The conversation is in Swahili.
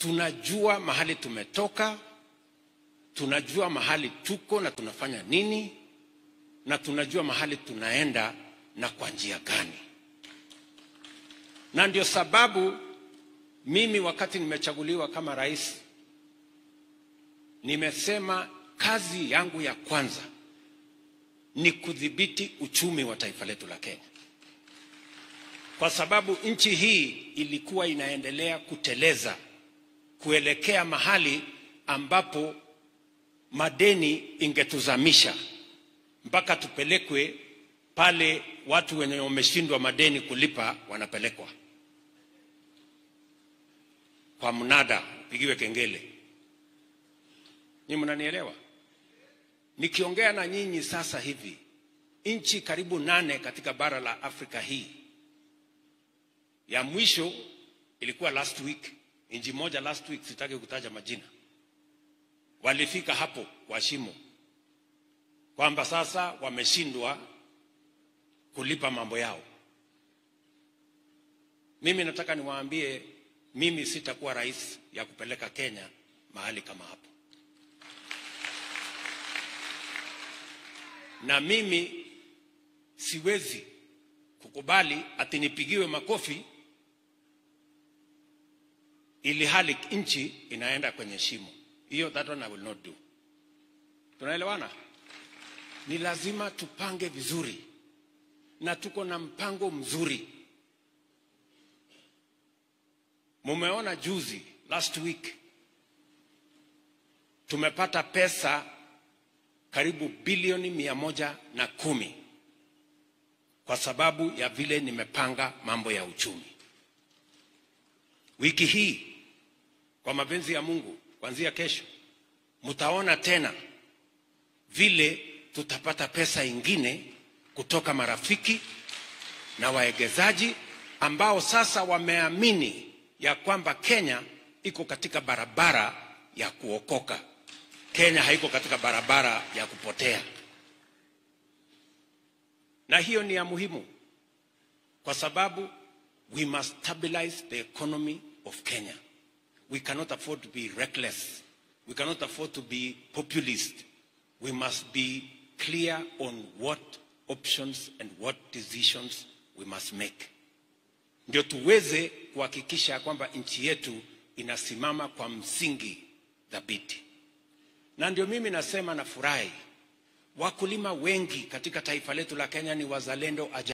tunajua mahali tumetoka, tunajua mahali tuko na tunafanya nini, na tunajua mahali tunaenda na kwa njia gani. Na ndio sababu mimi wakati nimechaguliwa kama rais, nimesema kazi yangu ya kwanza ni kudhibiti uchumi wa taifa letu la Kenya, kwa sababu nchi hii ilikuwa inaendelea kuteleza kuelekea mahali ambapo madeni ingetuzamisha mpaka tupelekwe pale watu wenye wameshindwa madeni kulipa wanapelekwa kwa mnada, pigiwe kengele. Ni mnanielewa? Nikiongea na nyinyi sasa hivi, nchi karibu nane katika bara la Afrika hii, ya mwisho ilikuwa last week, nchi moja last week, sitaki kutaja majina, walifika hapo kwa shimo kwamba sasa wameshindwa kulipa mambo yao. Mimi nataka niwaambie, mimi sitakuwa rais ya kupeleka Kenya mahali kama hapo, na mimi siwezi kukubali ati nipigiwe makofi ili hali nchi inaenda kwenye shimo. Hiyo that one I will not do. Tunaelewana? Ni lazima tupange vizuri, na tuko na mpango mzuri. Mumeona juzi, last week, tumepata pesa karibu bilioni mia moja na kumi kwa sababu ya vile nimepanga mambo ya uchumi. Wiki hii kwa mapenzi ya Mungu, kuanzia kesho mtaona tena vile tutapata pesa ingine kutoka marafiki na waegezaji ambao sasa wameamini ya kwamba Kenya iko katika barabara ya kuokoka. Kenya haiko katika barabara ya kupotea, na hiyo ni ya muhimu kwa sababu we must stabilize the economy of Kenya. We cannot afford to be reckless. We cannot afford to be populist. We must be clear on what options and what decisions we must make, ndio tuweze kuhakikisha kwamba nchi yetu inasimama kwa msingi thabiti. Na ndio mimi nasema nafurahi, wakulima wengi katika taifa letu la Kenya ni wazalendo ajabu.